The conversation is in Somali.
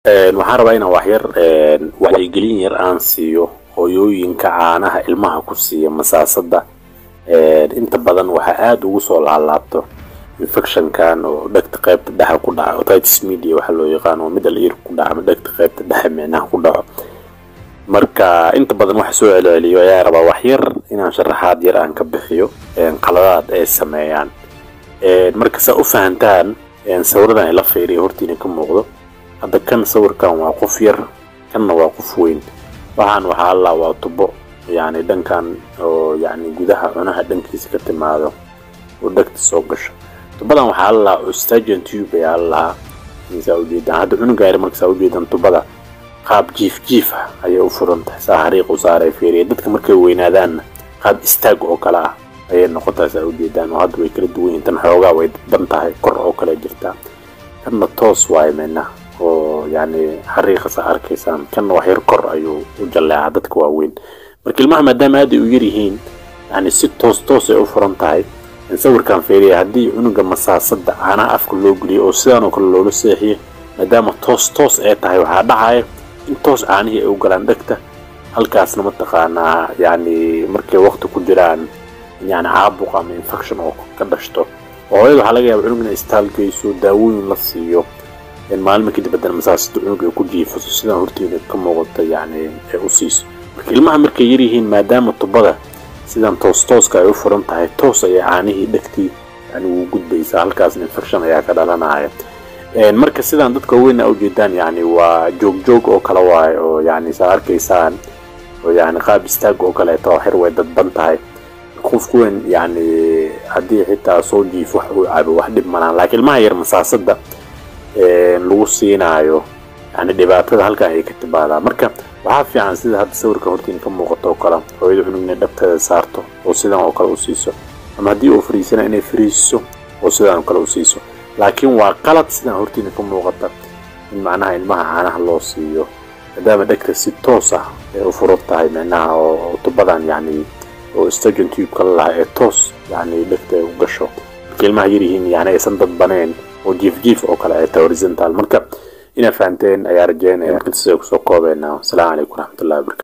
waxaan rabaa inaan waxyar wacyigelin yar aan siiyo hooyooyinka caanaha ilmaha ku siiya masaasada inta badan waxaa aada ugu soo laalaabto infectionkan oo dhegta qaybta dhexe ku dhaca otitis media waxaa loo yaqaano middle ear ku dhaca ama dhegta qaybta dhexe micnaha ku dhaco marka inta badan waxa soo celceliyo ayaa rabaa waxyar inaan sharaxaad yar aan ka bixiyo qaladaad ay sameeyaan marka saa u fahantaan sawiradan ay la fiiriya hortiina ka muuqdo hadda kan sawirkan waa qof yar kanna waa qof weyn waxaan waxaa allaa waa tubo yacni dhankan oo yacni gudaha cunaha dhankiisa ka timaado oo dhegta soo gasho tubadan waxaa allaa ostagian tube ayaa allahaa saa ujeedaan hadda cunugaari marka saa ujeedaan tubada qaab jiif jiif ah ayay u furan tahay saa xariiq u saaray fiiriya dadka markay weynaadaanna qaab istaag oo kale ah ayay noqotaa saa ujeedaan oo hadda way kala duwan yihiin tan xoogaa way dadban tahay kor oo kale jirtaa kanna toos waaye meena oo yacni xariiqa saa arkaysaan kanna wax yar kor ayuu u jalleecaa dadka waaweyn marka ilmaha maadaama aad ay u yar yihiin yacni si toos toos ay u furan tahay sawirkan fiiriya haddii cunuga masaasada caanaha afka loo geliyo oo sidaan oo kale loola seexiyo maadaama toos toos ay tahay waxaa dhacaya in toos caanihii ay u galaan dhegta halkaasna mataqaanaa yacni markay waqti ku jiraan yani caabuq ama infection oo ka dhashto oo hooyada waxaa laga yaaba cunug inay istaal geyso daawooyin la siiyo maalmo kadib haddana masaasada cunug ay ku jiifaso sidaan hortiina ka muuqata yacni ay u siiso marka ilmaha markay yaryihiin maadaama tubada sidan toos tooska ay u furan tahay toos ayay caanihii dhegtii yani ugu gudbaysaa halkaasna infection ayaa ka dhalanaya marka sidaan dadka weyna ujeedaan yani waa joog joog oo kale waaye oo yani saa arkaysaan oo yani qaab istaag oo kaleeto xir way dadban tahay qofku weyn yani haddii xitaa soo jiif wax uu cabo wax dhib malaan laakiin ilmaha yar masaasada lagu siinaayo yani dhibaatada halkan ayay ka timaadaa marka waxaa fiican sida hadda sawirka hortiin ka muuqato oo kale hooyada cunug inay dhabteeda saarto oo sidan oo kale u siiso ama haddii uu fariisana inay fariisiso oo sidan oo kale u siiso laakiin waa qalad sidan hortiina ka muuqata in macnaha ilmaha caanaha loo siiyo maadaama dhegta si toos ah ay u furan tahay micnaha oo tubadan yacni oo stagion tubeka la lahaa ee toos yacni dhegta ay u gasho marka ilmaha yaryihiin yani aysan dadbaneen oo jiif jiif oo kale ay tahay horizontal marka inaa fahanteen ayaa rajeynaya marka intaas ay kusoo koobeynaa wasalaamu calaykum waraxmatullahi wabarakatu